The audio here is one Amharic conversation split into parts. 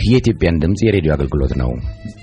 የኢትዮጵያን ድምፅ የሬዲዮ አገልግሎት ነው።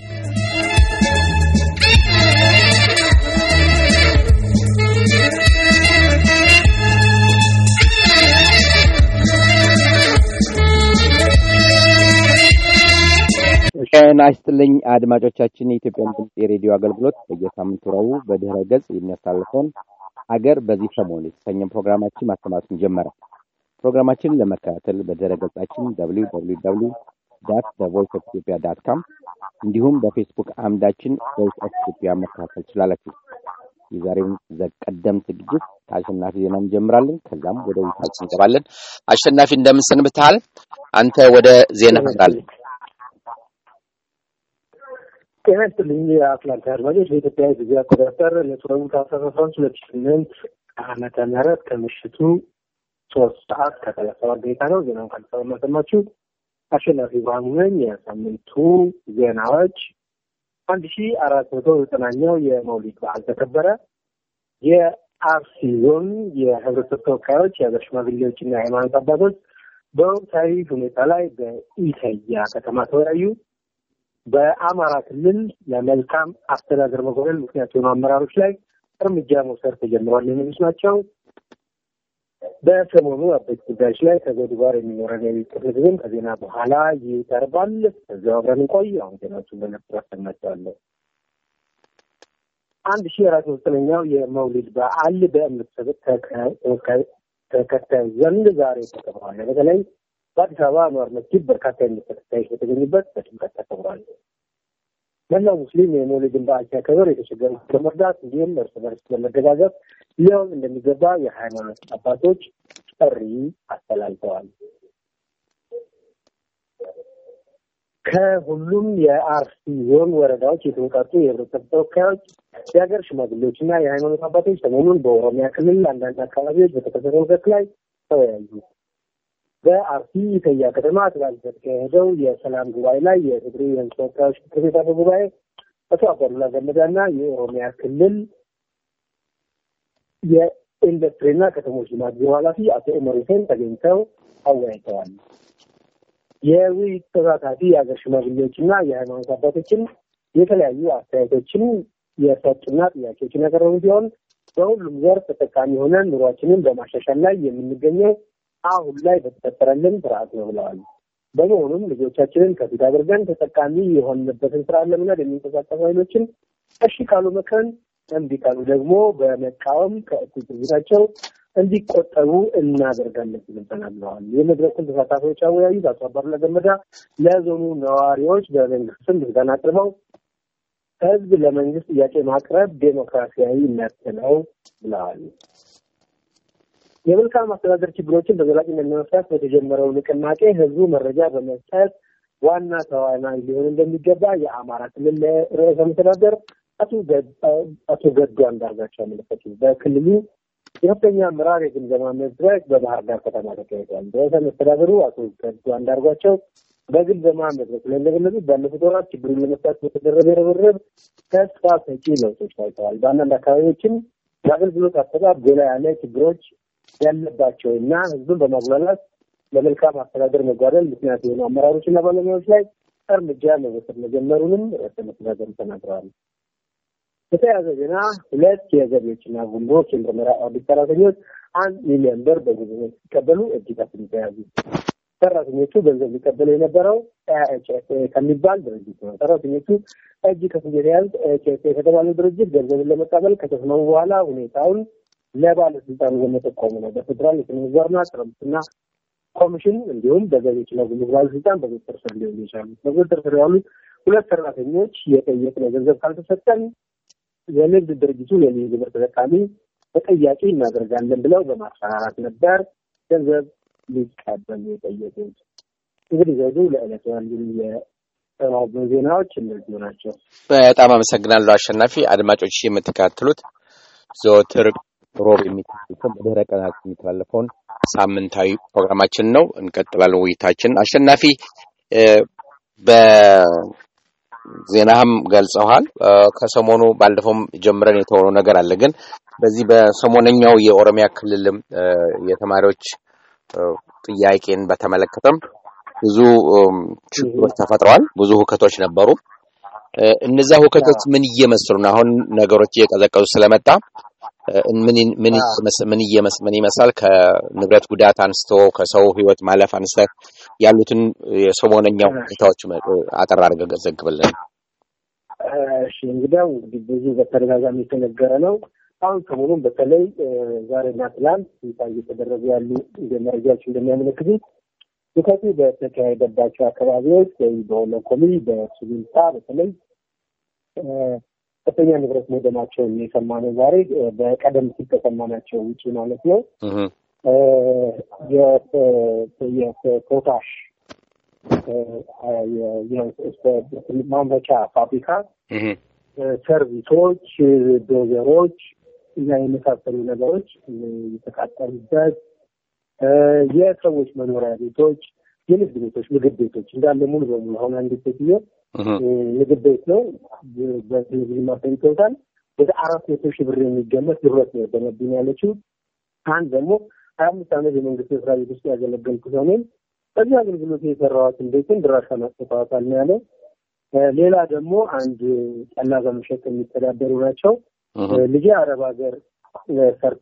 ጤና ይስጥልኝ አድማጮቻችን፣ የኢትዮጵያን ድምፅ የሬዲዮ አገልግሎት በየሳምንቱ ረቡዕ በድህረ ገጽ የሚያስተላልፈውን አገር በዚህ ሰሞን የተሰኘን ፕሮግራማችን ማሰማቱን ጀመረ። ፕሮግራማችንን ለመከታተል በድህረ ገጻችን www ዳት ቮይስ ኦፍ ኢትዮጵያ ዳት ካም እንዲሁም በፌስቡክ አምዳችን ቮይስ ኦፍ ኢትዮጵያ መከታተል ትችላላችሁ። የዛሬውን ቀደም ዝግጅት ከአሸናፊ ዜና እንጀምራለን። ከዛም ወደ ውይይታችን እንገባለን። አሸናፊ እንደምን ሰንብተሃል? አንተ ወደ ዜና ትመራለህ። ጤና ይስጥልኝ የአትላንታ አድማጮች። በኢትዮጵያ ጊዜ አቆጣጠር ለቱረቡ ታህሳስ አስራ አንድ ሁለት ሺህ ስምንት ዓመተ ምህረት ከምሽቱ ሶስት ሰዓት ከሰላሳ ሰባት ደቂቃ ነው። ዜናውን ከአዲስ አበባ የማሰማችሁ አሸናፊ ብርሃኑ ነኝ። የሳምንቱ ዜናዎች አንድ ሺ አራት መቶ ዘጠናኛው የመውሊድ በዓል ተከበረ። የአርሲ ዞን የህብረተሰብ ተወካዮች፣ የሀገር ሽማግሌዎችና የሃይማኖት አባቶች በወቅታዊ ሁኔታ ላይ በኢተያ ከተማ ተወያዩ። በአማራ ክልል ለመልካም አስተዳደር መጎደል ምክንያት የሆኑ አመራሮች ላይ እርምጃ መውሰድ ተጀምሯል የሚሉት ናቸው። በሰሞኑ አበይት ጉዳዮች ላይ ከዘውዱ ጋር የሚኖረን የቤት ክፍል ጊዜም ከዜና በኋላ ይቀርባል። እዚያው አብረን እንቆይ። አሁን ዜናዎቹን በነጥብ አሰማቸዋለሁ። አንድ ሺህ አራት መቶኛው የመውሊድ በዓል በእምነት ተከታዮች ዘንድ ዛሬ ተከብሯል። በተለይ በአዲስ አበባ አንዋር መስጊድ በርካታ የእምነት ተከታዮች በተገኙበት በድምቀት ተከብሯል። መላው ሙስሊም የመውሊድን በዓል ሲያከብር የተቸገሩት ለመርዳት እንዲሁም እርስ በርስ ለመደጋገፍ ሊሆን እንደሚገባ የሃይማኖት አባቶች ጥሪ አስተላልፈዋል። ከሁሉም የአርሲ ዞን ወረዳዎች የተወጣጡ የህብረተሰብ ተወካዮች፣ የሀገር ሽማግሌዎች እና የሃይማኖት አባቶች ሰሞኑን በኦሮሚያ ክልል አንዳንድ አካባቢዎች በተከሰተው ሁከት ላይ ተወያዩ። በአርሲ ኢተያ ከተማ ትላንት በተካሄደው የሰላም ጉባኤ ላይ የትግሬ የህዝብ ተወካዮች ምክር ቤት አፈ ጉባኤ አቶ አባዱላ ገመዳና የኦሮሚያ ክልል የኢንዱስትሪና ከተሞች ልማት ቢሮ ኃላፊ አቶ ኡመር ሁሴን ተገኝተው አወያይተዋል። የውይይት ተሳታፊ የሀገር ሽማግሌዎችና የሃይማኖት አባቶችን የተለያዩ አስተያየቶችን የሰጡና ጥያቄዎችን ያቀረቡ ሲሆን በሁሉም ዘርፍ ተጠቃሚ ሆነን ኑሯችንን በማሻሻል ላይ የምንገኘው አሁን ላይ በተፈጠረልን ስርዓት ነው ብለዋል። በመሆኑም ልጆቻችንን ከፊት አድርገን ተጠቃሚ የሆንበትን ስርዓት ለምናድ የሚንቀሳቀሱ ኃይሎችን እሺ ካሉ መክረን፣ እምቢ ካሉ ደግሞ በመቃወም ከእኩይ ድርጊታቸው እንዲቆጠቡ እናደርጋለን ሲሉ ተናግረዋል። የመድረኩን ተሳታፊዎች አወያዩት አቶ አባዱላ ገመዳ ለዞኑ ነዋሪዎች በመንግስት ስም ምስጋና አቅርበው ህዝብ ለመንግስት ጥያቄ ማቅረብ ዴሞክራሲያዊ መብት ነው ብለዋል። የመልካም አስተዳደር ችግሮችን በዘላቂነት ለመፍታት በተጀመረው ንቅናቄ ህዝቡ መረጃ በመስጠት ዋና ተዋናይ ሊሆን እንደሚገባ የአማራ ክልል ርዕሰ መስተዳደር አቶ ገዱ አንዳርጋቸው አመለከቱ። በክልሉ የከፍተኛ አመራር የግምገማ መድረክ በባህር ዳር ከተማ ተካሂዷል። ርዕሰ መስተዳደሩ አቶ ገዱ አንዳርጓቸው በግምገማ መድረክ ላይ እንደገለጹት ባለፉት ወራት ችግሩን ለመፍታት በተደረገ ርብርብ ተስፋ ሰጪ ለውጦች ታይተዋል። በአንዳንድ አካባቢዎችም የአገልግሎት አሰጣጥ ጎላ ያለ ችግሮች ያለባቸው እና ህዝብን በማጉላላት ለመልካም አስተዳደር መጓደል ምክንያት የሆኑ አመራሮችና ባለሙያዎች ላይ እርምጃ መወሰድ መጀመሩንም ርዕሰ መስተዳደሩ ተናግረዋል። በተያያዘ ዜና ሁለት የገቢዎችና ጉምሩክ የምርመራ ኦዲት ሰራተኞች አንድ ሚሊዮን ብር በጉቦነት ሲቀበሉ እጅ ከፍንጅ ተያዙ። ሰራተኞቹ ገንዘብ ሊቀበሉ የነበረው ኤችኤፍኤ ከሚባል ድርጅት ነው። ሰራተኞቹ እጅ ከፍንጅ የተያዙት ኤችኤፍኤ ከተባለው ድርጅት ገንዘብን ለመቀበል ከተስማሙ በኋላ ሁኔታውን ለባለስልጣኑ በመጠቆሙ ነው። በፌዴራል የስነ ምግባርና ጸረ ሙስና ኮሚሽን እንዲሁም በገቢዎችና ጉምሩክ ባለስልጣን በቁጥጥር ስር ሊውሉ የቻሉት በቁጥጥር ስር ያሉት ሁለት ሰራተኞች የጠየቅነው ገንዘብ ካልተሰጠን የንግድ ድርጅቱ የልዩ ግብር ተጠቃሚ ተጠያቂ እናደርጋለን ብለው በማስፈራራት ነበር ገንዘብ ሊቀበሉ የጠየቁት። እንግዲህ ዘውዱ ለዕለቱ ያሉ የጠባቡ ዜናዎች እነዚሁ ናቸው። በጣም አመሰግናለሁ አሸናፊ። አድማጮች የምትከታተሉት ዘወትር ሮብ የሚተላለፈውን በድህረ ቀናት የሚተላለፈውን ሳምንታዊ ፕሮግራማችን ነው። እንቀጥላለን ውይይታችን። አሸናፊ በዜናህም ገልጸዋል። ከሰሞኑ ባለፈውም ጀምረን የተሆነው ነገር አለ። ግን በዚህ በሰሞነኛው የኦሮሚያ ክልልም የተማሪዎች ጥያቄን በተመለከተም ብዙ ችግሮች ተፈጥረዋል። ብዙ ሁከቶች ነበሩ። እነዛ ሁከቶች ምን እየመስሉ ነው? አሁን ነገሮች እየቀዘቀዙ ስለመጣ ምን ይመስላል? ከንብረት ጉዳት አንስቶ ከሰው ሕይወት ማለፍ አንስተ ያሉትን የሰሞነኛ ሁኔታዎች አጠር አድርገህ ዘግብልን። እሺ እንግዲያው እንግዲህ ብዙ በተደጋጋሚ የተነገረ ነው። አሁን ሰሞኑን በተለይ ዛሬና ትላንት ይፋ እየተደረጉ ያሉ መረጃዎች እንደሚያመለክቱት ሁከቱ በተካሄደባቸው አካባቢዎች ወይም በወለኮሚ፣ በሱሉልታ በተለይ ከፍተኛ ንብረት መውደማቸውን የሰማነው ዛሬ በቀደም ሲል ከሰማናቸው ውጭ ማለት ነው። የፖታሽ ማምረቻ ፋብሪካ፣ ሰርቪሶች፣ ዶዘሮች እና የመሳሰሉ ነገሮች የተቃጠሉበት የሰዎች መኖሪያ ቤቶች፣ የንግድ ቤቶች፣ ምግብ ቤቶች እንዳለ ሙሉ በሙሉ አሁን አንድ ሴትዮ ምግብ ቤት ነው በቴሌቪዥን ማሳይተውታል። ወደ አራት መቶ ሺህ ብር የሚገመት ንብረት ነው የወደመብኝ ያለችው። አንድ ደግሞ ሀያ አምስት ዓመት የመንግስት መስሪያ ቤት ውስጥ ያገለገልኩ ሰው ነኝ። በዚህ አገልግሎት የሰራኋትን ቤትን ድራሻ ማጥፋታል ነው ያለው። ሌላ ደግሞ አንድ ጠላ በመሸጥ የሚተዳደሩ ናቸው። ልጄ አረብ ሀገር ሰርታ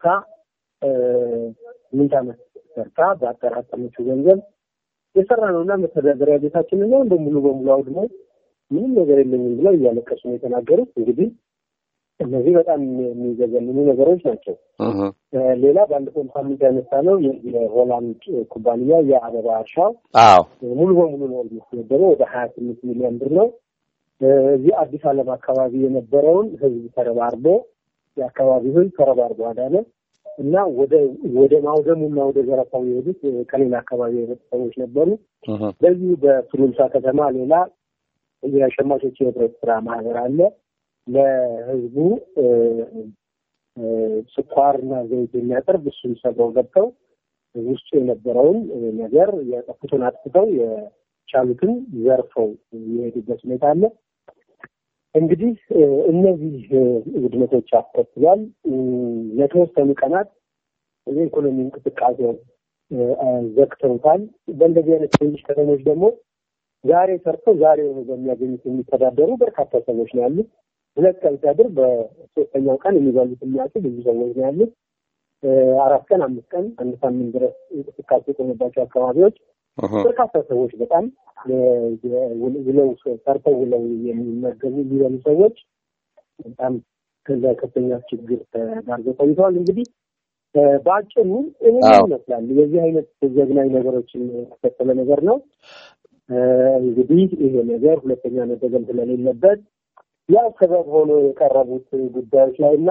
ስምንት ዓመት ሰርታ በአጠራቀመችው ገንዘብ የሰራ ነው እና መተዳደሪያ ቤታችንን ነው እንደ ሙሉ በሙሉ አውድሞ ምንም ነገር የለኝም ብለው እያለቀሱ ነው የተናገሩት። እንግዲህ እነዚህ በጣም የሚዘገንኑ ነገሮች ናቸው። ሌላ ባለፈው ሳምንት ያነሳ ነው የሆላንድ ኩባንያ የአበባ እርሻው ሙሉ በሙሉ ነው የሚወደመው ወደ ሀያ ስምንት ሚሊዮን ብር ነው። እዚህ አዲስ ዓለም አካባቢ የነበረውን ህዝብ ተረባርቦ የአካባቢው ህዝብ ተረባርቦ አዳነ እና ወደ ወደ ማውደሙና ወደ ዘረፋው የሄዱት ከሌላ አካባቢ የመጡ ሰዎች ነበሩ። በዚሁ በሱሉልታ ከተማ ሌላ የሸማቾች የህብረት ስራ ማህበር አለ። ለህዝቡ ስኳርና ዘይት የሚያቀርብ እሱን ሰብረው ገብተው ውስጡ የነበረውን ነገር የጠፉትን አጥፍተው የቻሉትን ዘርፈው የሄዱበት ሁኔታ አለ። እንግዲህ እነዚህ ውድመቶች አስከትሏል። ለተወሰኑ ቀናት የኢኮኖሚ እንቅስቃሴው ዘግተውታል። በእንደዚህ አይነት ትንሽ ከተሞች ደግሞ ዛሬ ሰርተው ዛሬ በሚያገኙት የሚተዳደሩ በርካታ ሰዎች ነው ያሉት። ሁለት ቀን ሲያድር በሶስተኛው ቀን የሚበሉት የሚያጡ ብዙ ሰዎች ነው ያሉት። አራት ቀን፣ አምስት ቀን፣ አንድ ሳምንት ድረስ እንቅስቃሴ የቆመባቸው አካባቢዎች በርካታ ሰዎች በጣም ውለው ሰርተው ውለው የሚመገቡ የሚበሉ ሰዎች በጣም ከዛ ከፍተኛ ችግር ተዳርገው ቆይተዋል። እንግዲህ በአጭሩ ይህ ይመስላል። የዚህ አይነት ዘግናኝ ነገሮችን ያስከተለ ነገር ነው። እንግዲህ ይሄ ነገር ሁለተኛ መደገም ስለሌለበት ያው ሰበብ ሆኖ የቀረቡት ጉዳዮች ላይ እና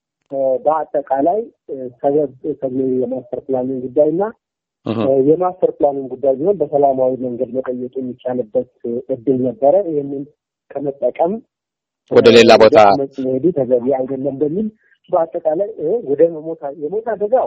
በአጠቃላይ ሰበብ ተብሎ የማስተር ፕላንን ጉዳይ እና የማስተር ፕላንን ጉዳይ ቢሆን በሰላማዊ መንገድ መጠየቅ የሚቻልበት እድል ነበረ። ይህንን ከመጠቀም ወደ ሌላ ቦታ መሄዱ ተገቢ አይደለም በሚል በአጠቃላይ ወደ መሞት የሞት አደጋው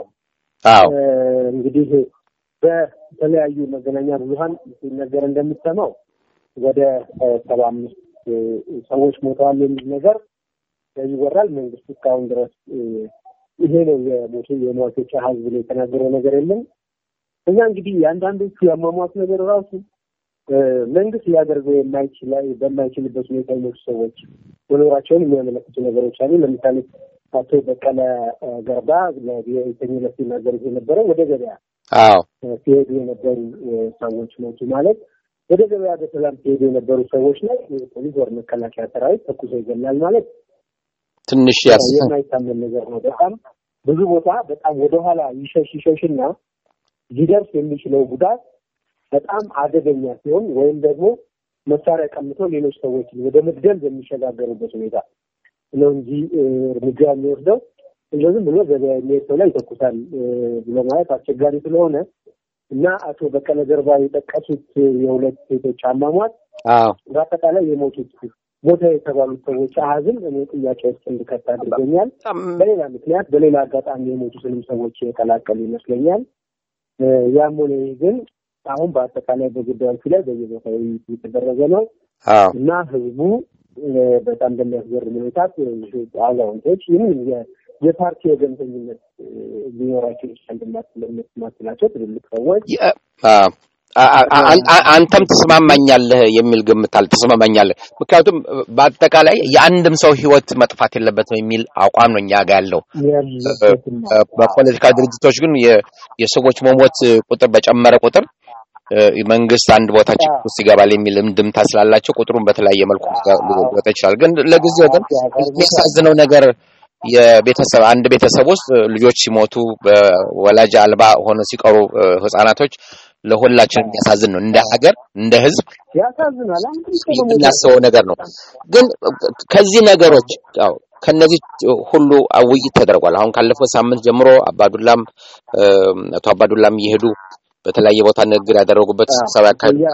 እንግዲህ በተለያዩ መገናኛ ብዙኃን ሲነገር እንደምትሰማው ወደ ሰባ አምስት ሰዎች ሞተዋል የሚል ነገር ይወራል። መንግስት እስካሁን ድረስ ይሄ ነው የሞቱ የሟቾች አሃዝ ብሎ የተናገረው ነገር የለም። እኛ እንግዲህ የአንዳንዶቹ ያሟሟት ነገር ራሱ መንግስት ሊያደርገው የማይችል በማይችልበት ሁኔታ የሞቱ ሰዎች መኖራቸውን የሚያመለክቱ ነገሮች አሉ። ለምሳሌ አቶ በቀለ ገርባ ለተኝነት ሲናገሩት የነበረው ወደ ገበያ ሲሄዱ የነበሩ ሰዎች ሞቱ ማለት ወደ ገበያ በሰላም ሲሄዱ የነበሩ ሰዎች ላይ ፖሊስ ወር መከላከያ ሰራዊት ተኩሶ ይገላል ማለት ትንሽ የማይታመን ነገር ነው። በጣም ብዙ ቦታ በጣም ወደኋላ ይሸሽ ይሸሽና ሊደርስ የሚችለው ጉዳት በጣም አደገኛ ሲሆን ወይም ደግሞ መሳሪያ ቀምቶ ሌሎች ሰዎችን ወደ መግደል በሚሸጋገሩበት ሁኔታ ነው እንጂ እርምጃ የሚወስደው እንደዚህም ብሎ ገበያ የሚሄድ ሰው ላይ ይተኩሳል ብሎ ማለት አስቸጋሪ ስለሆነ እና አቶ በቀለ ገርባ የጠቀሱት የሁለት ሴቶች አሟሟት በአጠቃላይ የሞቱት ቦታ የተባሉት ሰዎች አሀዝም እኔ ጥያቄ ውስጥ እንድከት አድርጎኛል። በሌላ ምክንያት በሌላ አጋጣሚ የሞቱትንም ሰዎች የቀላቀሉ ይመስለኛል። ያም ሆነ ግን አሁን በአጠቃላይ በጉዳዮቹ ላይ በየቦታው የተደረገ ነው እና ህዝቡ በጣም በሚያስገርም ሁኔታ አዛውንቶች ይህም የፓርቲ ወገንተኝነት ሊኖራቸው ይችላል እንደማትላቸው ትልልቅ ሰዎች አንተም ትስማማኛለህ የሚል ግምት አለ። ትስማማኛለህ፣ ምክንያቱም በአጠቃላይ የአንድም ሰው ህይወት መጥፋት የለበትም የሚል አቋም ነው እኛ ጋር ያለው። በፖለቲካ ድርጅቶች ግን የሰዎች መሞት ቁጥር በጨመረ ቁጥር መንግስት አንድ ቦታ ችግር ውስጥ ይገባል የሚል እንድምታ ስላላቸው ቁጥሩን በተለያየ መልኩ ሊወጣ ይችላል። ግን ለጊዜው ግን የሚያሳዝነው ነገር የቤተሰብ አንድ ቤተሰብ ውስጥ ልጆች ሲሞቱ በወላጅ አልባ ሆነ ሲቀሩ ህጻናቶች ለሁላችን የሚያሳዝን ነው። እንደ ሀገር እንደ ህዝብ የምናስበው ነገር ነው። ግን ከዚህ ነገሮች ያው ከነዚህ ሁሉ ውይይት ተደርጓል። አሁን ካለፈው ሳምንት ጀምሮ አባዱላም አቶ አባዱላም እየሄዱ በተለያየ ቦታ ንግግር ያደረጉበት ስብሰባ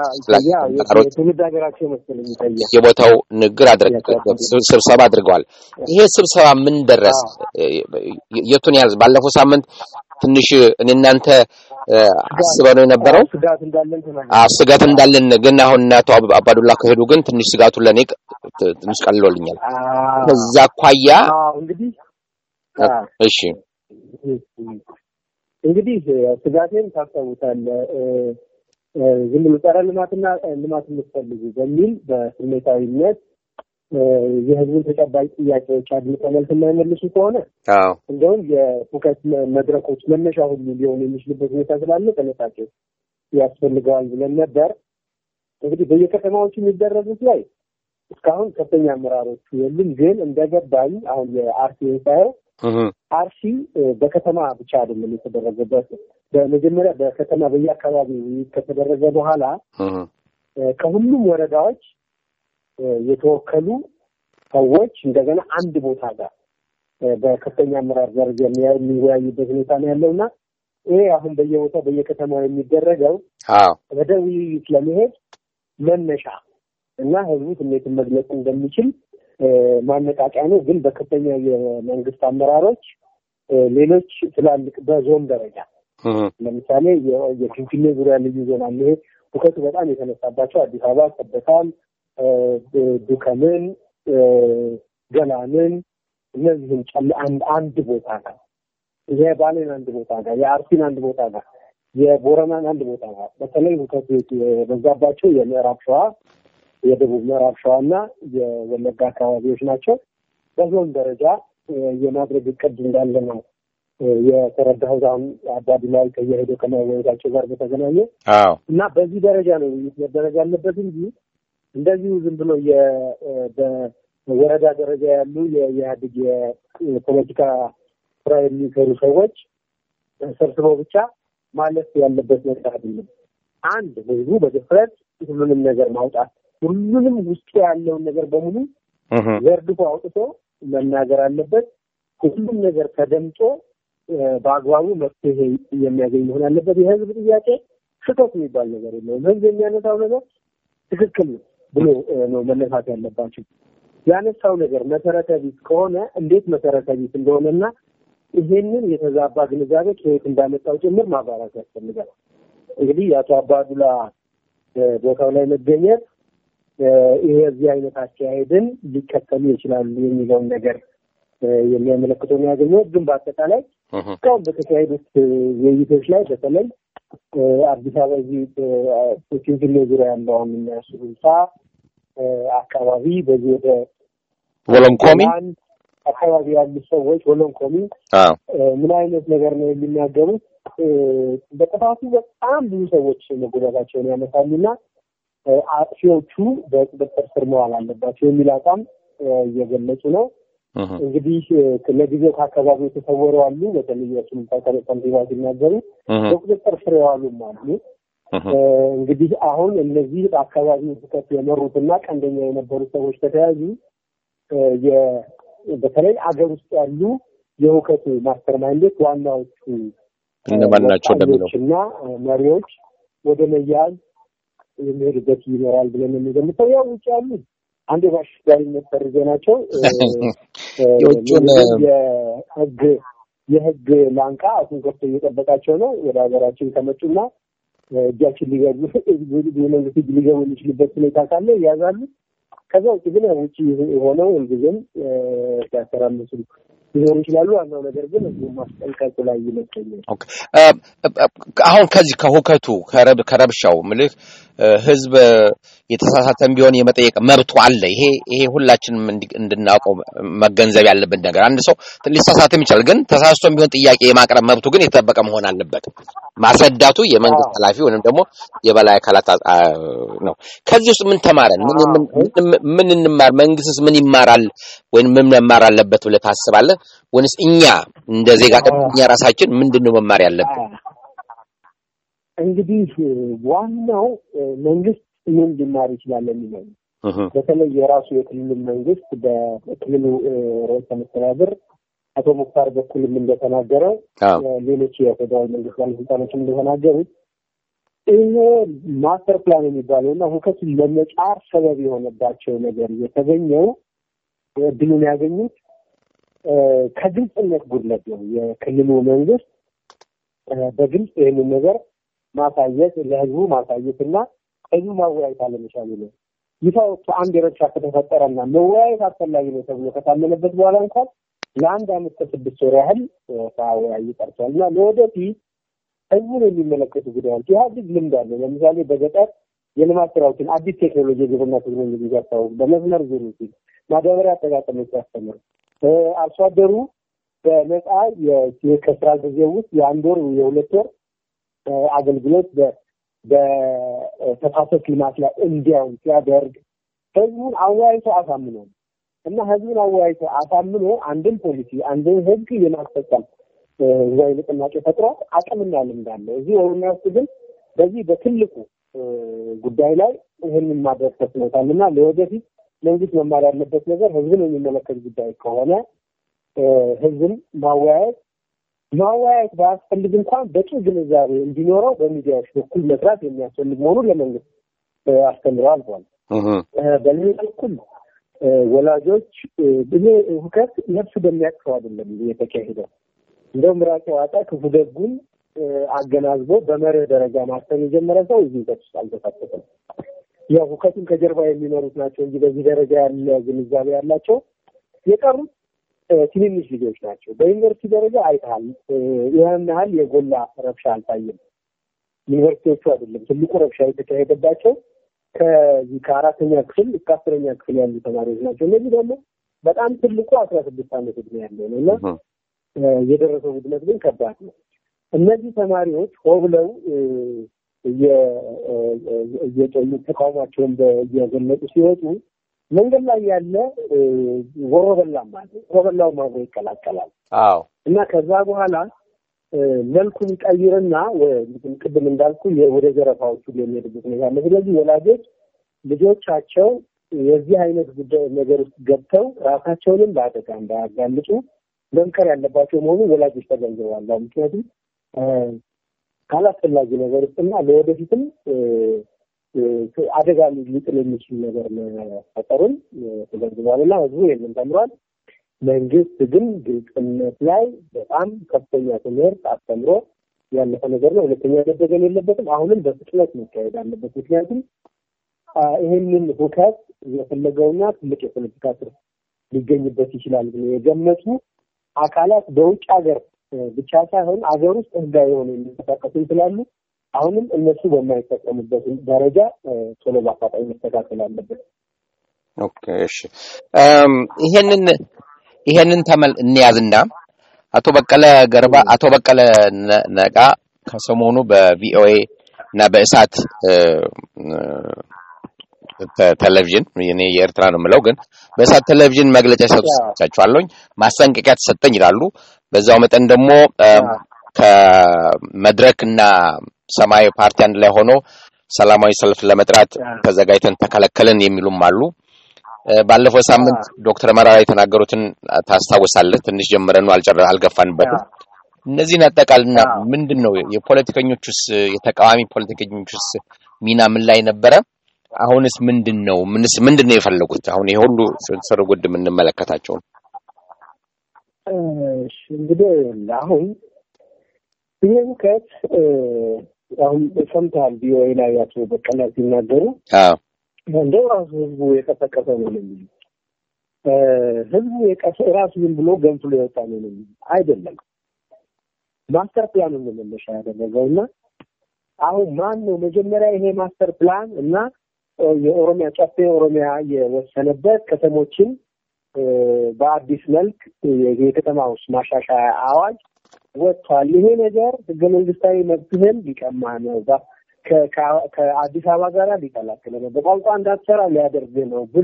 የቦታው ንግግር ስብሰባ አድርገዋል። ይሄ ስብሰባ ምን ደረሰ? የቱን ያህል ባለፈው ሳምንት ትንሽ እኔ እናንተ አስበው ነው የነበረው ስጋት እንዳለን ግን አሁን አቶ አባዱላ ከሄዱ ግን ትንሽ ስጋቱ ለእኔ ትንሽ ቀልሎልኛል። ከዛ አኳያ እሺ እንግዲህ ስጋቴን ታስታውሳለህ። ዝም ብሎ ጸረ ልማትና ልማት የምትፈልጉ በሚል በስሜታዊነት የህዝቡን ተጨባጭ ጥያቄዎች አድምጠው መልስ የማይመልሱ ከሆነ እንደውም የሁከት መድረኮች መነሻ ሁሉ ሊሆን የሚችልበት ሁኔታ ስላለ ጥንቃቄ ያስፈልገዋል ብለን ነበር። እንግዲህ በየከተማዎቹ የሚደረጉት ላይ እስካሁን ከፍተኛ አመራሮቹ የሉም። ግን እንደገባኝ አሁን የአርሲ ሳየው አርሲ በከተማ ብቻ አይደለም የተደረገበት። በመጀመሪያ በከተማ በየአካባቢው ከተደረገ በኋላ ከሁሉም ወረዳዎች የተወከሉ ሰዎች እንደገና አንድ ቦታ ጋር በከፍተኛ አመራር ደረጃ የሚወያዩበት ሁኔታ ነው ያለው እና ይሄ አሁን በየቦታው በየከተማው የሚደረገው ወደ ውይይት ለመሄድ መነሻ እና ህዝቡ ስሜትን መግለጽ እንደሚችል ማነቃቂያ ነው። ግን በከፍተኛ የመንግስት አመራሮች ሌሎች ትላልቅ በዞን ደረጃ ለምሳሌ የፊንፊኔ ዙሪያ ልዩ ዞን አለ። ይሄ ሁከቱ በጣም የተነሳባቸው አዲስ አበባ፣ ሰበታን፣ ዱከምን፣ ገላንን እነዚህም ጨል አንድ አንድ ቦታ ጋር የባሌን አንድ ቦታ ጋር የአርሲን አንድ ቦታ ጋር የቦረናን አንድ ቦታ ጋር በተለይ ሁከቱ የበዛባቸው የምዕራብ ሸዋ የደቡብ ምዕራብ ሸዋና የወለጋ አካባቢዎች ናቸው። በዞን ደረጃ የማድረግ እቅድ እንዳለ ነው የተረዳሁት። አሁን አባዱላይ ከየሄደው ከመወያየታቸው ጋር በተገናኘ እና በዚህ ደረጃ ነው ውይይት መደረግ ያለበት እንጂ እንደዚሁ ዝም ብሎ በወረዳ ደረጃ ያሉ የኢህአዴግ የፖለቲካ ስራ የሚሰሩ ሰዎች ሰብስበው ብቻ ማለፍ ያለበት ነገር አይደለም። አንድ ህዝቡ በድፍረት ሁሉንም ነገር ማውጣት ሁሉንም ውስጡ ያለውን ነገር በሙሉ ዘርግፎ አውጥቶ መናገር አለበት። ሁሉም ነገር ተደምጦ በአግባቡ መፍትሄ የሚያገኝ መሆን አለበት። የህዝብ ጥያቄ ስህተት የሚባል ነገር የለውም። ህዝብ የሚያነሳው ነገር ትክክል ነው ብሎ ነው መነሳት ያለባቸው። ያነሳው ነገር መሰረተ ቢስ ከሆነ እንዴት መሰረተ ቢስ እንደሆነና ይሄንን የተዛባ ግንዛቤ ከየት እንዳመጣው ጭምር ማብራራት ያስፈልጋል። እንግዲህ የአቶ አባዱላ ቦታው ላይ መገኘት ይሄ እዚህ አይነት አካሄድን ሊከተሉ ይችላሉ የሚለውን ነገር የሚያመለክተው ነው ያገኘሁት። ግን በአጠቃላይ እስካሁን በተካሄዱት ውይይቶች ላይ በተለይ አዲስ አበባ እዚህ ፊንፊኔ ዙሪያ ያለው አሁን የሚያሱ ህንፃ አካባቢ በዚህ ወደ ወለንኮሚ አካባቢ ያሉ ሰዎች ወለንኮሚ ምን አይነት ነገር ነው የሚናገሩት? በጥፋቱ በጣም ብዙ ሰዎች መጎዳታቸውን ያነሳሉና አጥፊዎቹ በቁጥጥር ስር መዋል አለባቸው የሚል አቋም እየገለጹ ነው። እንግዲህ ለጊዜው ከአካባቢው የተሰወሩ አሉ። በተለይ የሱሉልታ ከንቲባ ሲናገሩ በቁጥጥር ስር የዋሉም አሉ። እንግዲህ አሁን እነዚህ በአካባቢው ሁከት የመሩትና ቀንደኛ የነበሩ ሰዎች ከተያዙ በተለይ አገር ውስጥ ያሉ የሁከቱ ማስተር ማይንዶች ዋናዎቹ እነማን ናቸው እንደሚለው እና መሪዎች ወደ መያዝ የሚሄዱበት ይኖራል ብለን የሚገምተው ያው ውጭ ያሉ አንድ በአሸባሪነት ፈርጀ ናቸው የውጭውን የህግ የህግ ላንቃ አሁን ከፍቶ እየጠበቃቸው ነው። ወደ ሀገራችን ከመጡና እጃችን ሊገቡ የመንግስት እጅ ሊገቡ የሚችልበት ሁኔታ ካለ ይያዛሉ። ከዛ ውጭ ግን ውጭ ሆነው ሁልጊዜም ሲያተራምሱ ሊኖሩ ይችላሉ። ዋናው ነገር ግን ህዝቡ ማስጠንቀቁ ላይ ይመስለኛል። አሁን ከዚህ ከሁከቱ ከረብሻው ምልህ ህዝብ የተሳሳተን ቢሆን የመጠየቅ መብቱ አለ። ይሄ ይሄ ሁላችንም እንድናውቀው መገንዘብ ያለብን ነገር። አንድ ሰው ሊሳሳትም ይችላል፣ ግን ተሳስቶም ቢሆን ጥያቄ የማቅረብ መብቱ ግን የተጠበቀ መሆን አለበት። ማስረዳቱ የመንግስት ኃላፊ ወይም ደግሞ የበላይ አካላት ነው። ከዚህ ውስጥ ምን ተማረን? ምን እንማር? መንግስትስ ምን ይማራል ወይም ምን መማር አለበት ብለህ ታስባለህ? ወይንስ እኛ እንደ ዜጋ እኛ ራሳችን ምንድን ነው መማር ያለብን? እንግዲህ ዋናው መንግስት ምን ሊማር ይችላል የሚለው በተለይ የራሱ የክልሉ መንግስት በክልሉ ርዕሰ መስተዳድር አቶ ሙክታር በኩልም እንደተናገረው ሌሎች የፌዴራል መንግስት ባለስልጣኖችም እንደተናገሩት ይሄ ማስተር ፕላን የሚባለው እና ሁከቱን ለመጫር ሰበብ የሆነባቸው ነገር የተገኘው እድሉን ያገኙት ከግልጽነት ጉድለት ነው። የክልሉ መንግስት በግልጽ ይህንን ነገር ማሳየት ለህዝቡ ማሳየት እና ህዝቡ ማወያየት አለመቻሉ ነው። ይፋ ወጥቶ አንድ የረብሻ ከተፈጠረና መወያየት አስፈላጊ ነው ተብሎ ከታመነበት በኋላ እንኳን ለአንድ አመት ከስድስት ወር ያህል ሳያወያዩ ቀርቷል እና ለወደፊት ህዝቡን የሚመለከቱ ጉዳዮች ኢህአዴግ ልምድ አለው። ለምሳሌ በገጠር የልማት ስራዎችን አዲስ ቴክኖሎጂ የግብርና ቴክኖሎጂ ሲያስታውቅ፣ በመስመር ዙሩ ሲል ማዳበሪያ አጠቃቀሞች ሲያስተምር፣ አርሶ አደሩ በነፃ ከስራ ጊዜ ውስጥ የአንድ ወር የሁለት ወር አገልግሎት በተፋሰስ ልማት ላይ እንዲያውም ሲያደርግ ህዝቡን አወያይቶ አሳምኖ እና ህዝቡን አወያይቶ አሳምኖ አንድን ፖሊሲ አንድን ህግ የማስፈጸም ህዝባዊ ንቅናቄ ፈጥሯል። አቅምና ልምድ አለው። እዚህ ኦሮሚያ ውስጥ ግን በዚህ በትልቁ ጉዳይ ላይ ይህንን ማድረግ ተስኖታል እና ለወደፊት መንግስት መማር ያለበት ነገር ህዝብን የሚመለከት ጉዳይ ከሆነ ህዝብን ማወያየት ማወያየት ባያስፈልግ እንኳን በቂ ግንዛቤ እንዲኖረው በሚዲያዎች በኩል መስራት የሚያስፈልግ መሆኑን ለመንግስት አስተምረው አልፏል። በሌላ በኩል ወላጆች ይሄ ሁከት ነፍስ በሚያቅፈው አይደለም የተካሄደው። እንደው ምራቅ ዋጣ ክፉ ደጉን አገናዝቦ በመርህ ደረጃ ማሰብ የጀመረ ሰው እዚህ ሁከት ውስጥ አልተሳተፈም። ያው ሁከቱን ከጀርባ የሚመሩት ናቸው እንጂ በዚህ ደረጃ ያለ ግንዛቤ ያላቸው የቀሩት ትንንሽ ልጆች ናቸው። በዩኒቨርሲቲ ደረጃ አይተሃል፣ ይህን ያህል የጎላ ረብሻ አልታየም። ዩኒቨርሲቲዎቹ አይደለም ትልቁ ረብሻ የተካሄደባቸው ከዚህ ከአራተኛ ክፍል እስከ አስረኛ ክፍል ያሉ ተማሪዎች ናቸው። እነዚህ ደግሞ በጣም ትልቁ አስራ ስድስት ዓመት እድሜ ያለው ነው እና የደረሰው ውድመት ግን ከባድ ነው። እነዚህ ተማሪዎች ሆ ብለው ተቃውሟቸውን እየገለጹ ሲወጡ መንገድ ላይ ያለ ወሮበላም አለ። ወሮበላው አብሮ ይቀላቀላል። አዎ እና ከዛ በኋላ መልኩን ይቀይርና ቅድም እንዳልኩ ወደ ዘረፋዎቹ የሚሄድበት ሁኔታ አለ። ስለዚህ ወላጆች ልጆቻቸው የዚህ አይነት ጉዳይ ነገር ውስጥ ገብተው ራሳቸውንም ለአደጋ እንዳያጋልጡ መምከር ያለባቸው መሆኑን ወላጆች ተገንዝበዋል። ምክንያቱም ካላስፈላጊ ነገር ውስጥና ለወደፊትም አደጋ ሊጥል የሚችል ነገር መፈጠሩን ተገንዝበዋል እና ህዝቡ ይህንን ተምሯል። መንግስት ግን ግልጽነት ላይ በጣም ከፍተኛ ትምህርት አስተምሮ ያለፈ ነገር ነው። ሁለተኛ መደገም የለበትም። አሁንም በፍጥነት መካሄድ አለበት። ምክንያቱም ይህንን ሁከት የፈለገውና ትልቅ የፖለቲካ ትርፍ ሊገኝበት ይችላል ብሎ የገመቱ አካላት በውጭ ሀገር ብቻ ሳይሆን አገር ውስጥ ህጋዊ የሆነ የሚንቀሳቀሱ ስላሉ አሁንም እነሱ በማይጠቀሙበት ደረጃ ቶሎ በአፋጣኝ መስተካከል አለበት። ኦኬ፣ እሺ። ይሄንን ይሄንን ተመል እንያዝና አቶ በቀለ ገርባ አቶ በቀለ ነቃ ከሰሞኑ በቪኦኤ እና በእሳት ቴሌቪዥን እኔ የኤርትራ ነው የምለው፣ ግን በእሳት ቴሌቪዥን መግለጫ ሲሰጡ ሰምቻቸዋለሁኝ። ማስጠንቀቂያ ተሰጠኝ ይላሉ። በዛው መጠን ደግሞ ከመድረክ እና ሰማያዊ ፓርቲ አንድ ላይ ሆኖ ሰላማዊ ሰልፍ ለመጥራት ተዘጋጅተን ተከለከልን የሚሉም አሉ። ባለፈው ሳምንት ዶክተር መራራ የተናገሩትን ታስታውሳለህ? ትንሽ ጀምረን ነው አልገፋንበትም። እነዚህን አጠቃልና ምንድን ነው የፖለቲከኞቹስ የተቃዋሚ ፖለቲከኞቹስ ሚና ምን ላይ ነበረ? አሁንስ ምንድን ነው ምንስ ምንድን ነው የፈለጉት? አሁን ይሄ ሁሉ ስር ጉድ የምንመለከታቸው ነው። እንግዲህ አሁን ይህ ሁከት አሁን ሰምተሃል፣ ቪኦኤ ላይ አቶ በቀለ ሲናገሩ እንደው ራሱ ህዝቡ የቀሰቀሰ ነው የሚሉ ህዝቡ የቀሰ ራሱ ዝም ብሎ ገንፍሎ የወጣ ነው አይደለም። ማስተር ፕላን ነው መነሻ ያደረገው እና አሁን ማን ነው መጀመሪያ ይሄ ማስተር ፕላን እና የኦሮሚያ ጨፌ ኦሮሚያ የወሰነበት ከተሞችን በአዲስ መልክ የከተማ ውስጥ ማሻሻያ አዋጅ ወጥቷል። ይሄ ነገር ህገ መንግስታዊ መብትህን ሊቀማ ነው፣ ከአዲስ አበባ ጋር ሊቀላቅል ነው፣ በቋንቋ እንዳትሰራ ሊያደርግ ነው ብሎ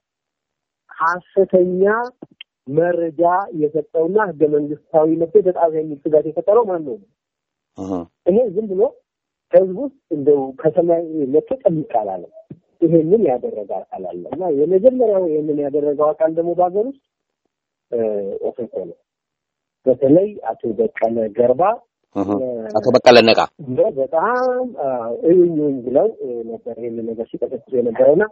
ሀሰተኛ መረጃ የሰጠውና ህገ መንግስታዊ መብት የተጣሰ የሚል ስጋት የፈጠረው ማን ነው? ይሄ ዝም ብሎ ህዝብ ውስጥ እንደው ከሰማይ መጥቶ ጠብቅ አላለም። ይሄንን ያደረገ አካል አለ እና የመጀመሪያው ይሄንን ያደረገው አካል ደግሞ በሀገር ውስጥ ኦፌኮ ነው። በተለይ አቶ በቀለ ገርባ አቶ በቀለ ነቃ በጣም እዩኝ ብለው ነበር ይህንን ነገር ሲቀጠቅሱ የነበረውና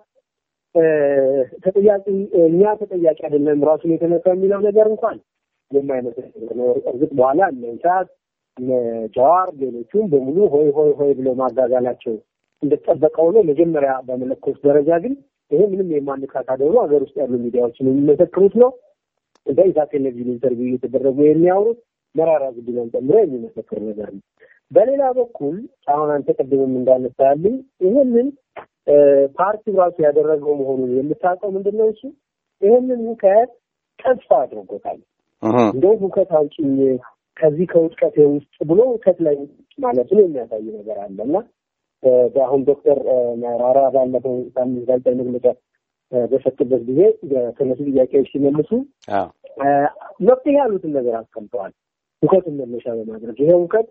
ተጠያቂ እኛ ተጠያቂ አይደለም ራሱን የተነሳ የሚለው ነገር እንኳን የማይመስል ነው። እርግጥ በኋላ እነ ኢሳት እነ ጀዋር ሌሎቹም በሙሉ ሆይ ሆይ ሆይ ብለው ማጋጋላቸው እንደተጠበቀው ነው። መጀመሪያ በመለኮስ ደረጃ ግን ይሄ ምንም የማንካት አደሩ ሀገር ውስጥ ያሉ ሚዲያዎችን የሚመሰክሩት ነው። በኢሳት ቴሌቪዥን ኢንተርቪው እየተደረጉ የሚያወሩት መራራ ጉዲናን ጨምሮ የሚመሰክር ነገር ነው። በሌላ በኩል አሁን አንተ ቅድምም እንዳነሳልኝ ይህንን ፓርቲው ራሱ ያደረገው መሆኑን የምታውቀው ምንድን ነው? እሱ ይህንን ሁከት ተስፋ አድርጎታል። እንደውም ሁከት አውጭኝ ከዚህ ከውጥቀቴ ውስጥ ብሎ ሁከት ላይ ማለቱን የሚያሳይ ነገር አለ እና በአሁን ዶክተር መራራ ባለፈው ሳምንት ጋዜጣዊ መግለጫ በሰጡበት ጊዜ የተነሱ ጥያቄዎች ሲመልሱ መፍትሄ ያሉትን ነገር አስቀምጠዋል። ሁከቱን መነሻ በማድረግ ይሄ ሁከት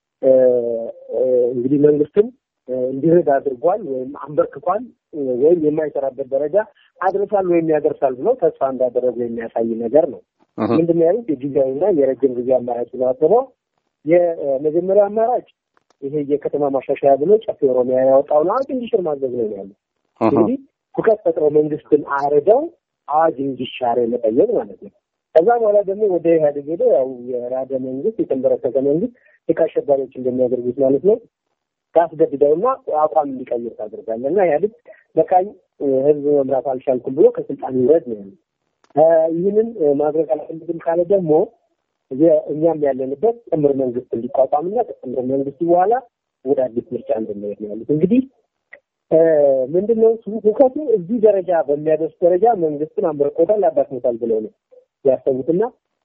እንግዲህ መንግስትን እንዲረድ አድርጓል ወይም አንበርክኳል ወይም የማይሰራበት ደረጃ አድርሳል ወይም ያደርሳል ብለው ተስፋ እንዳደረጉ የሚያሳይ ነገር ነው። ምንድን ያሉት የጊዜያዊና የረጅም ጊዜ አማራጭ ነው። የመጀመሪያው አማራጭ ይሄ የከተማ ማሻሻያ ብሎ ጨፌ ኦሮሚያ ያወጣውን አዋጅ እንዲሽር ማድረግ ነው ያለው። እንግዲህ ሁከት ፈጥረው መንግስትን አርደው አዋጅ እንዲሻር መጠየቅ ማለት ነው። ከዛ በኋላ ደግሞ ወደ ኢህአዴግ ሄዶ ያው የራደ መንግስት የተንበረከከ መንግስት ልክ አሸባሪዎች እንደሚያደርጉት ማለት ነው ታስገድደውና አቋም እንዲቀይር ታደርጋለህ እና ኢህአዴግ በቃኝ ህዝብ መምራት አልቻልኩም ብሎ ከስልጣን ይውረድ ነው ያለው። ይህንን ማድረግ አልፈልግም ካለ ደግሞ እኛም ያለንበት ጥምር መንግስት እንዲቋቋምና ከጥምር መንግስቱ በኋላ ወደ አዲስ ምርጫ እንድንሄድ ነው ያሉት። እንግዲህ ምንድነው ሁከቱ እዚህ ደረጃ በሚያደርስ ደረጃ መንግስትን አንበርቆታል፣ አዳክሞታል ብለው ነው ያሰቡትና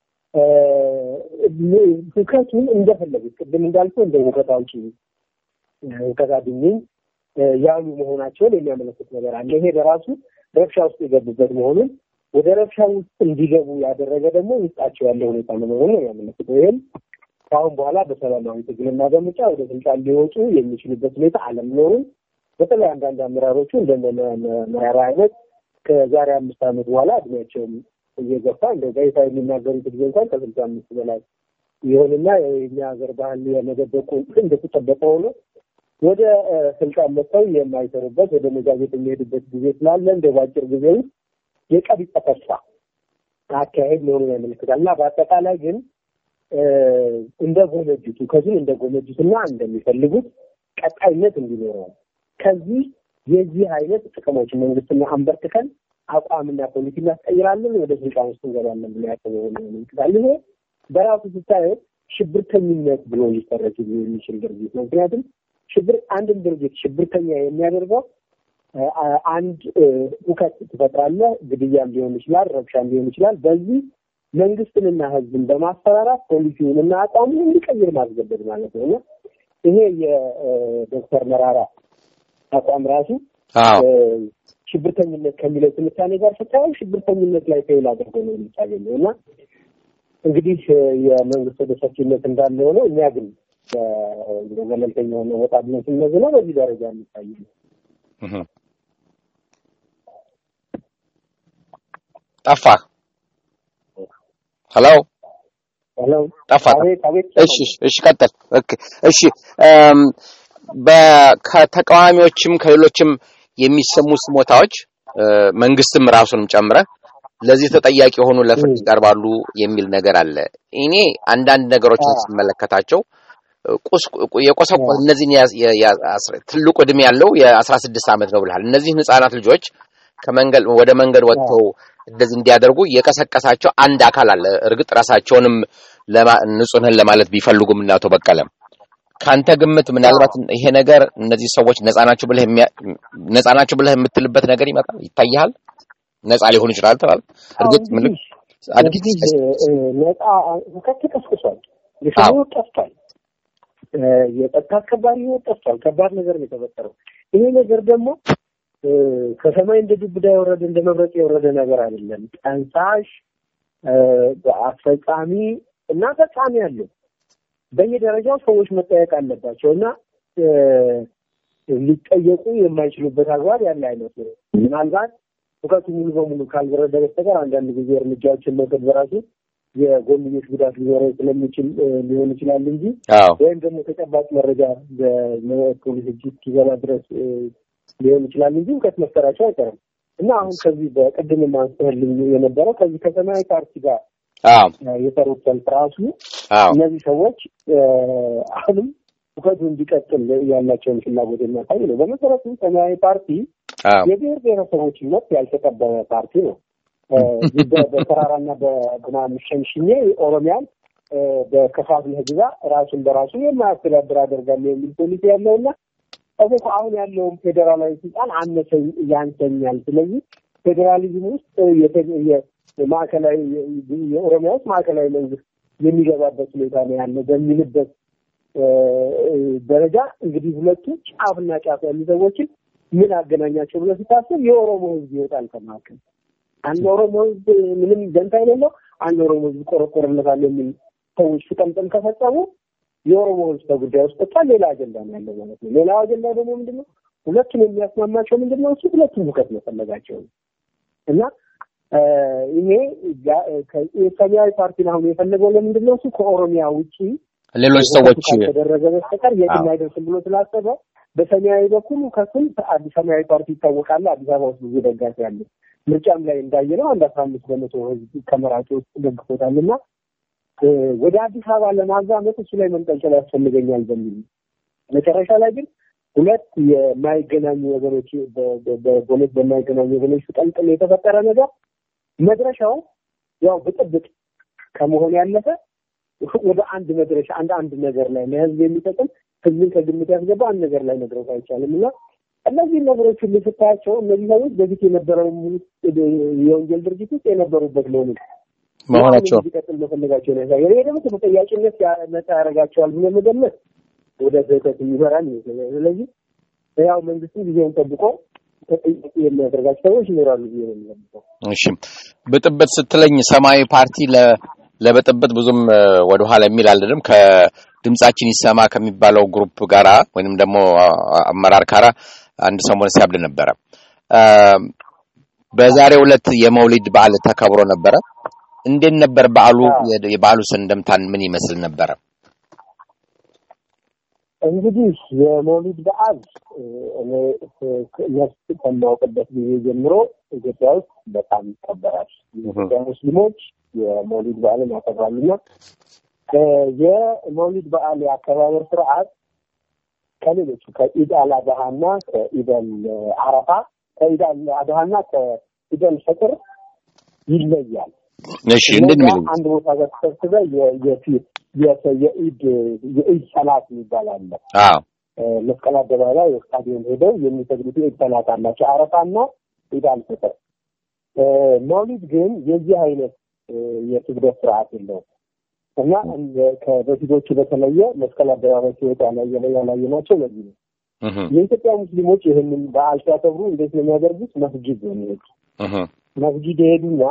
ሁከቱን እንደፈለጉት ቅድም እንዳልኩ እንደ ሁከት አውጪ ሁከት አድኝኝ ያሉ መሆናቸውን የሚያመለክት ነገር አለ። ይሄ በራሱ ረብሻ ውስጥ የገቡበት መሆኑን ወደ ረብሻ ውስጥ እንዲገቡ ያደረገ ደግሞ ውስጣቸው ያለ ሁኔታ መኖሩን ነው ያመለክተው። ይህም ከአሁን በኋላ በሰላማዊ ትግልና በምርጫ ወደ ስልጣን ሊወጡ የሚችሉበት ሁኔታ አለመኖሩን በተለይ አንዳንድ አመራሮቹ እንደ መራራ አይነት ከዛሬ አምስት ዓመት በኋላ እድሜያቸውም እየገፋ እንደ ጋዜጣ የሚናገሩት ጊዜ እንኳን ከስልሳ አምስት በላይ ይሆንና የኛ ሀገር ባህል የመደበቁ እንደተጠበቀ ሆኖ ወደ ስልጣን መጥተው የማይሰሩበት ወደ መጋዜጥ የሚሄዱበት ጊዜ ስላለ እንደ ባጭር ጊዜ ውስጥ የቀቢጸ ተስፋ አካሄድ መሆኑን ያመለክታል እና በአጠቃላይ ግን እንደ ጎመጁት ከዚህም እንደ ጎመጁትና እንደሚፈልጉት ቀጣይነት እንዲኖረው ከዚህ የዚህ አይነት ጥቅሞች መንግስትና አንበርክከን አቋምና ፖሊሲ እናስቀይራለን፣ ወደ ስልጣን ውስጥ እንገባለን ብሎ ያሰበ ያመለክታል። ይሄ በራሱ ስታየው ሽብርተኝነት ብሎ ሊፈረጅ የሚችል ድርጊት ነው። ምክንያቱም ሽብር አንድን ድርጊት ሽብርተኛ የሚያደርገው አንድ ሁከት ትፈጥራለህ፣ ግድያም ሊሆን ይችላል፣ ረብሻም ሊሆን ይችላል። በዚህ መንግስትንና ህዝብን በማስፈራራት ፖሊሲውን እና አቋሙን እንዲቀይር ማስገደድ ማለት ነው እና ይሄ የዶክተር መራራ አቋም ራሱ ሽብርተኝነት ከሚለው ትንታኔ ጋር ስታየው ሽብርተኝነት ላይ ፌል አድርጎ ነው የሚታገኘው እና እንግዲህ የመንግስት ወደ ሰፊነት እንዳለ ሆነው እኛ ግን ገለልተኛ ሆነ ወጣ ብለን ስንመዝነው በዚህ ደረጃ የሚታይ ነው። ጠፋ። ሄሎ ሄሎ፣ ጠፋ። አቤት፣ አቤት። እሺ፣ እሺ፣ ቀጥል። ኦኬ፣ እሺ። ከተቃዋሚዎችም ከሌሎችም የሚሰሙ ስሞታዎች መንግስትም ራሱንም ጨምረ ለዚህ ተጠያቂ የሆኑ ለፍርድ ይቀርባሉ የሚል ነገር አለ። እኔ አንዳንድ ነገሮችን ስመለከታቸው የቆሰቆ እነዚህን ትልቁ እድሜ ያለው የአስራ ስድስት ዓመት ነው ብልሃል። እነዚህን ህጻናት ልጆች ከመንገድ ወደ መንገድ ወጥተው እንደዚህ እንዲያደርጉ የቀሰቀሳቸው አንድ አካል አለ። እርግጥ ራሳቸውንም ንጹህ ነን ለማለት ቢፈልጉም እና አቶ በቀለም ከአንተ ግምት ምናልባት ይሄ ነገር እነዚህ ሰዎች ነፃ ናቸው ብለህ ነፃ ናቸው ብለህ የምትልበት ነገር ይመጣል ይታይሃል? ነፃ ሊሆኑ ይችላል ተባለ። እርግጥ ምን እንግዲህ ነፃ ሁከት ተቀስቅሷል። የሰው ህይወት ጠፍቷል። የጸጥታ አስከባሪ ህይወት ጠፍቷል። ከባድ ነገር ነው የተፈጠረው። ይሄ ነገር ደግሞ ከሰማይ እንደ ዱብዳ የወረደ እንደ መብረቅ የወረደ ነገር አይደለም። ጠንሳሽ፣ አስፈጻሚ እና ፈጻሚ አለው። በየደረጃው ሰዎች መጠየቅ አለባቸው እና ሊጠየቁ የማይችሉበት አግባብ ያለ አይመስልም። ምናልባት እውቀቱ ሙሉ በሙሉ ካልበረደ በስተቀር አንዳንድ ጊዜ እርምጃዎችን መውሰድ በራሱ የጎንዮሽ ጉዳት ሊኖረው ስለሚችል ሊሆን ይችላል እንጂ ወይም ደግሞ ተጨባጭ መረጃ በፖሊስ እጅ እስኪገባ ድረስ ሊሆን ይችላል እንጂ እውቀት መፍጠራቸው አይቀርም እና አሁን ከዚህ በቅድም አንስተህልኝ የነበረው ከዚህ ከሰማያዊ ፓርቲ ጋር የሰሩት ሰልፍ ራሱ እነዚህ ሰዎች አሁንም እውቀቱ እንዲቀጥል ያላቸውን ፍላጎት የሚያሳይ ነው። በመሰረቱ ሰማያዊ ፓርቲ የብሔር ብሔረሰቦችን መብት ያልተቀበለ ፓርቲ ነው። በተራራና በምናምን ሸንሽኜ ኦሮሚያን በከፋፍለህ ግዛ ራሱን በራሱ የማያስተዳድር አደርጋለሁ የሚል ፖሊሲ ያለውና እዚህ አሁን ያለውን ፌዴራላዊ ስልጣን አነሰኝ ያንሰኛል። ስለዚህ ፌዴራሊዝም ውስጥ ማዕከላዊ የኦሮሚያ ውስጥ ማዕከላዊ መንግስት የሚገባበት ሁኔታ ነው ያለው በሚልበት ደረጃ እንግዲህ ሁለቱ ጫፍና ጫፍ ያሉ ሰዎችን ምን አገናኛቸው ብሎ ሲታሰብ የኦሮሞ ህዝብ ይወጣል ከመካከል። አንድ ኦሮሞ ህዝብ ምንም ደንታ የሌለው አንድ ኦሮሞ ህዝብ ቆረቆርለታል የሚል ሰዎች ፍጠምጥም ከፈጸሙ የኦሮሞ ህዝብ ከጉዳይ ውስጥ ወጥቷል። ሌላ አጀንዳ ነው ያለው ማለት ነው። ሌላው አጀንዳ ደግሞ ምንድን ነው? ሁለቱን የሚያስማማቸው ምንድን ነው? እሱ ሁለቱም ሁከት መፈለጋቸው ነው እና ይሄ ሰማያዊ ፓርቲን አሁን የፈለገው ለምንድን ነው? እሱ ከኦሮሚያ ውጪ ሌሎች ሰዎች ካልተደረገ በስተቀር የትም አይደርስም ብሎ ስላሰበ በሰማያዊ በኩል ከስም ሰማያዊ ፓርቲ ይታወቃል። አዲስ አበባ ውስጥ ብዙ ደጋፊ ያለ ምርጫም ላይ እንዳየነው አንድ አስራ አምስት በመቶ ህዝብ ከመራጮ ውስጥ ደግፎታል እና ወደ አዲስ አበባ ለማዛመት እሱ ላይ መንጠልጠል ያስፈልገኛል በሚል መጨረሻ ላይ ግን ሁለት የማይገናኙ ወገኖች በሁለት በማይገናኙ ወገኖች ጠንጥል የተፈጠረ ነገር መድረሻው ያው ብጥብጥ ከመሆን ያለፈ ወደ አንድ መድረሻ አንድ አንድ ነገር ላይ ለህዝብ የሚጠቅም ህዝብን ከግምት ያስገባ አንድ ነገር ላይ መድረስ አይቻልም እና እነዚህ ነገሮች ሁሉ ስታያቸው እነዚህ ሰዎች በፊት የነበረው የወንጀል ድርጊት ውስጥ የነበሩበት መሆኑ መሆናቸው እንዲቀጥል መፈለጋቸውን ያሳያል። ይሄ ደግሞ ተጠያቂነት ነጻ ያደርጋቸዋል ብሎ መገመት ወደ ስህተት የሚመራን ይመስለኛል። ስለዚህ ያው መንግስትም ጊዜውን ጠብቆ ተጠያቂ የሚያደርጋቸው ሰዎች ይኖራሉ ብዬ ነው የሚገምተው። እሺ ብጥብጥ ስትለኝ ሰማያዊ ፓርቲ ለብጥብጥ ብዙም ወደኋላ የሚል አልልም። ከድምጻችን ይሰማ ከሚባለው ግሩፕ ጋራ ወይንም ደግሞ አመራር ጋራ አንድ ሰሞን ሲያብድ ነበረ። በዛሬው ዕለት የመውሊድ በዓል ተከብሮ ነበረ። እንዴት ነበር በዓሉ? የበዓሉ ስንደምታን ምን ይመስል ነበረ? እንግዲህ የመውሊድ በዓል እኔ ነፍስ ከማውቅበት ጊዜ ጀምሮ ኢትዮጵያ ውስጥ በጣም ይከበራል። የኢትዮጵያ ሙስሊሞች የመውሊድ በዓልን ያከብራሉና የመውሊድ በዓል የአከባበር ስርዓት ከሌሎቹ ከኢድ አል አድሃና ከኢደል አረፋ ከኢድ አል አድሃና ከኢደል ፈጥር ይለያል። እሺ እንዴት ነው አንድ ቦታ ጋር ተሰብስበህ የኢድ የኢድ ሰላት የሚባል አለ። አዎ መስቀል አደባባይ ስታዲየም ሄደው የሚሰግዱት የኢድ ሰላት አላቸው። አረፋና ኢድ አል ፈጥር። መውሊድ ግን የዚህ አይነት የስግደት ስርዓት የለውም እና ከበፊቶቹ በተለየ መስቀል አደባባይ ሲወጡ ያላየናቸው ለዚህ ነው። የኢትዮጵያ ሙስሊሞች ይህንን በዓል ሲያከብሩ እንዴት ነው የሚያደርጉት? መስጊድ ነው የሚሄዱ። መስጊድ የሄዱና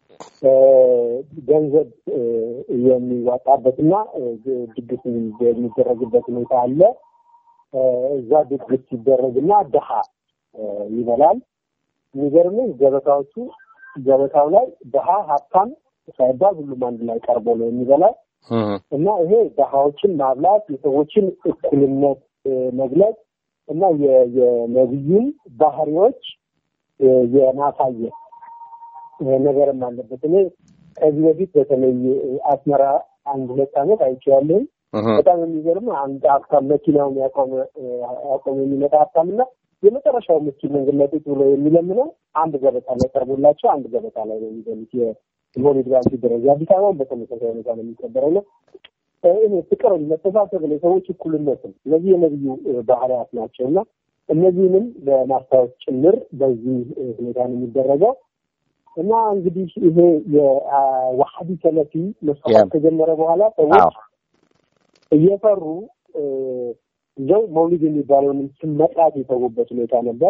ገንዘብ የሚዋጣበትና ድግስ የሚደረግበት ሁኔታ አለ። እዛ ድግስ ሲደረግና ድሃ ይበላል። የሚገርምህ ገበታዎቹ ገበታው ላይ ድሃ ሀብታም ሳይባል ሁሉም አንድ ላይ ቀርቦ ነው የሚበላው እና ይሄ ድሃዎችን ማብላት የሰዎችን እኩልነት መግለጽ እና የነቢዩን ባህሪዎች የማሳየት ነገርም አለበት። እኔ ከዚህ በፊት በተለይ አስመራ አንድ ሁለት ዓመት አይቼዋለሁኝ። በጣም የሚገርም አንድ ሀብታም መኪናውን ያቆመ ያቆመ የሚመጣ ሀብታም እና የመጨረሻው ምስኪን መንገድ ላይ ቁጭ ብሎ የሚለምነው አንድ ገበታ ላይ ቀርቦላቸው አንድ ገበታ ላይ ነው የሚበሉት። የመውሊድ በዓል ሲደረግ አዲስ አበባን በተመሳሳይ ሁኔታ ነው የሚከበረው ነው ይሄ ፍቅርን፣ መተሳሰብን፣ የሰዎች እኩልነትን እነዚህ የነብዩ ባህሪያት ናቸው እና እነዚህንም ለማስታወስ ጭምር በዚህ ሁኔታ ነው የሚደረገው እና እንግዲህ ይሄ የዋሀዲ ሰለፊ መስፋፋት ከጀመረ በኋላ ሰዎች እየፈሩ እንደው መውሊድ የሚባለውንም ስም መጥራት የተዉበት ሁኔታ ነበር።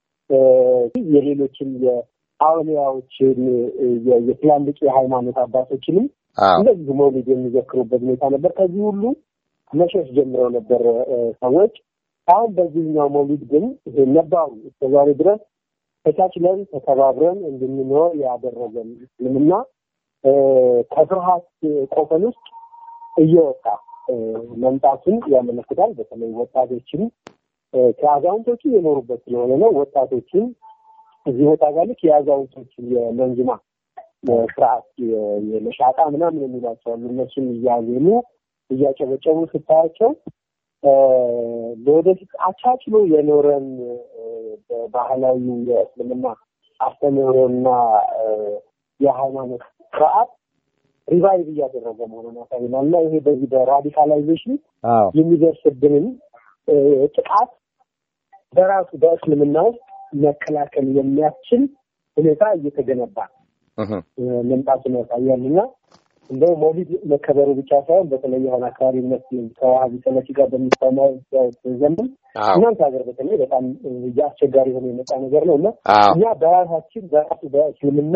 የሌሎችን የአውሊያዎችን የትላልቅ የሃይማኖት አባቶችንም እንደዚህ መውሊድ የሚዘክሩበት ሁኔታ ነበር። ከዚህ ሁሉ መሸሽ ጀምረው ነበር ሰዎች። አሁን በዚህኛው መውሊድ ግን ይሄ ነባሩ እስከዛሬ ድረስ ተቻችለን ተከባብረን እንድንኖር ያደረገን እስልምና ከፍርሃት ቆፈን ውስጥ እየወጣ መምጣቱን ያመለክታል። በተለይ ወጣቶችን ከአዛውንቶቹ የኖሩበት ስለሆነ ነው። ወጣቶችን እዚህ ቦታ ጋር ልክ የአዛውንቶችን የመንዝማ ስርዓት የመሻጣ ምናምን የሚሏቸው አሉ። እነሱን እያዜሙ እያጨበጨቡ ስታያቸው ለወደፊት አቻችሎ የኖረን ባህላዊ የእስልምና አስተምህሮና የሃይማኖት ስርዓት ሪቫይቭ እያደረገ መሆኑን ያሳይናል እና ይሄ በዚህ በራዲካላይዜሽን የሚደርስብንን ጥቃት በራሱ በእስልምና ውስጥ መከላከል የሚያስችል ሁኔታ እየተገነባ መምጣቱን ያሳያል እና እንደው መውሊድ መከበሩ ብቻ ሳይሆን በተለይ የሆነ አካባቢ መስሎኝ ከዋሀቢ ሰለፊ ጋር በሚሰማው ዘመን እናንተ ሀገር በተለይ በጣም አስቸጋሪ ሆኖ የመጣ ነገር ነው እና እኛ በራሳችን በራሱ በእስልምና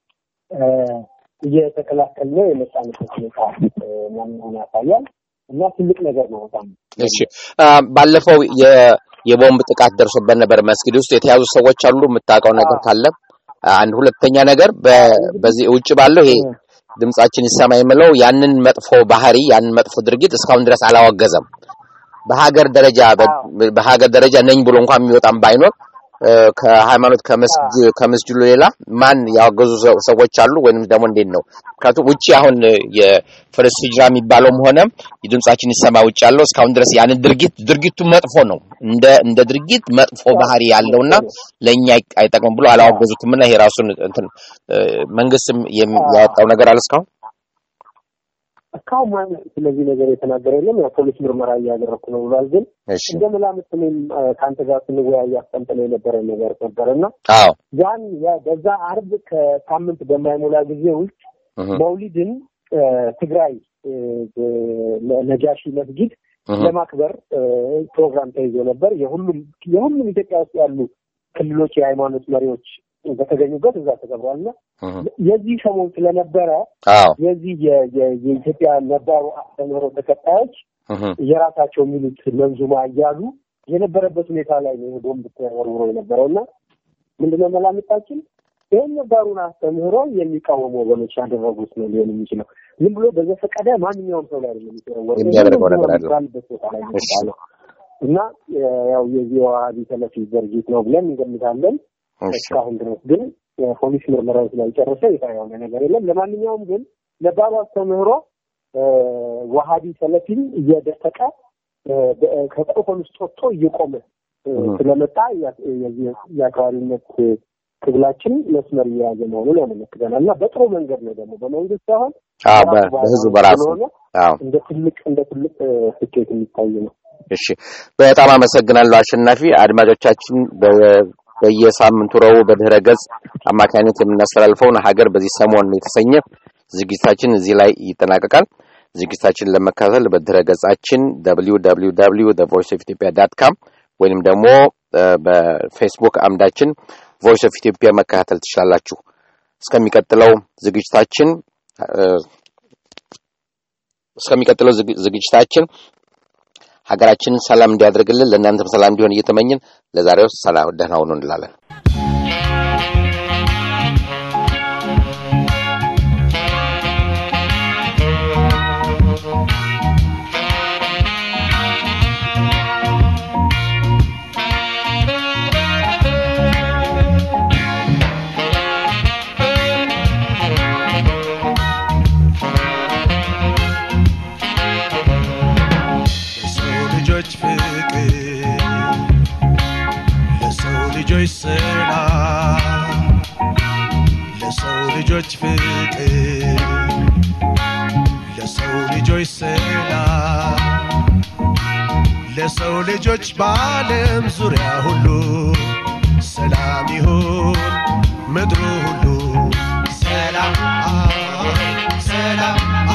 እየተከላከል ነው የመጣንበት ሁኔታ መሆኑን ያሳያል እና ትልቅ ነገር ነው በጣም እሺ ባለፈው የቦምብ ጥቃት ደርሶበት ነበር መስጊድ ውስጥ የተያዙ ሰዎች አሉ የምታውቀው ነገር ካለ አንድ ሁለተኛ ነገር በዚህ ውጭ ባለው ይሄ ድምጻችን ይሰማ የምለው ያንን መጥፎ ባህሪ ያንን መጥፎ ድርጊት እስካሁን ድረስ አላወገዘም በሀገር ደረጃ በሀገር ደረጃ ነኝ ብሎ እንኳን የሚወጣም ባይኖር ከሃይማኖት ከመስጅዱ ሌላ ማን ያወገዙ ሰዎች አሉ ወይንም ደግሞ እንዴት ነው? ምክንያቱም ውጭ አሁን የፈረስ ሂጅራ የሚባለውም ሆነ የድምጻችን ይሰማ ውጭ ያለው እስካሁን ድረስ ያንን ድርጊት ድርጊቱ መጥፎ ነው እንደ እንደ ድርጊት መጥፎ ባህሪ ያለውና ለእኛ አይጠቅምም ብሎ አላወገዙትም እና ይሄ ራሱን እንትን መንግስትም ያወጣው ነገር አለ እስካሁን እስካሁን ማንም ስለዚህ ነገር የተናገረ የለም። ያው ፖሊስ ምርመራ እያደረኩ ነው ብሏል። ግን እንደ መላምት እኔም ከአንተ ጋር ስንወያይ አስቀምጠን የነበረ ነገር ነበር እና ያን በዛ አርብ ከሳምንት በማይሞላ ጊዜ ውስጥ መውሊድን ትግራይ ነጃሺ መስጊድ ለማክበር ፕሮግራም ተይዞ ነበር። የሁሉም የሁሉም ኢትዮጵያ ውስጥ ያሉ ክልሎች የሃይማኖት መሪዎች በተገኙበት እዛ ተከብሯል እና የዚህ ሰሞን ስለነበረ የዚህ የኢትዮጵያ ነባሩ አስተምህሮ ተከታዮች የራሳቸው የሚሉት መንዙማ እያሉ የነበረበት ሁኔታ ላይ ነው ቦምብ ተወርውሮ የነበረው እና ምንድነው መላምታችን ይህን ነባሩን አስተምህሮ የሚቃወሙ ወገኖች ያደረጉት ነው ሊሆን የሚችለው። ዝም ብሎ በዘፈቀደ ማንኛውም ሰው ላይ የሚያደርገው ነገር አለ ቦታ ላይ ነው እና ያው የዚህ ዋሃቢ ሰለፊ ድርጅት ነው ብለን እንገምታለን። እስካሁን ድረስ ግን ፖሊስ ምርመራው ስላልጨረሰ ይፋ የሆነ ነገር የለም። ለማንኛውም ግን ነባሩ አስተምህሮ ዋሃቢ ሰለፊን እየደፈቀ ከቆፈን ውስጥ ወጥቶ እየቆመ ስለመጣ የአክራሪነት ትግላችን መስመር እየያዘ መሆኑን ያመለክተናል እና በጥሩ መንገድ ነው ደግሞ በመንግስት ሳይሆን በህዝቡ በራሱ እንደ ትልቅ እንደ ትልቅ ስኬት የሚታይ ነው። እሺ፣ በጣም አመሰግናለሁ አሸናፊ። አድማጮቻችን በየሳምንቱ ረቡዕ በድህረ ገጽ አማካኝነት የምናስተላልፈውን ሀገር በዚህ ሰሞን የተሰኘ ዝግጅታችን እዚህ ላይ ይጠናቀቃል። ዝግጅታችን ለመከታተል በድህረ ገጻችን www ቮይስ ኦፍ ኢትዮጵያ ዳት ካም ወይንም ደግሞ በፌስቡክ አምዳችን ቮይስ ኦፍ ኢትዮጵያ መከታተል ትችላላችሁ። እስከሚቀጥለው ዝግጅታችን እስከሚቀጥለው ዝግጅታችን ሀገራችንን ሰላም እንዲያደርግልን ለእናንተም ሰላም እንዲሆን እየተመኝን ለዛሬው ሰላም ደህና ሁኑ እንላለን። ልጅ ፍቅር ለሰው ልጆች ሰላም ለሰው ልጆች በዓለም ዙሪያ ሁሉ ሰላም ይሁን ምድሩ ሁሉ ሰላም ሰላም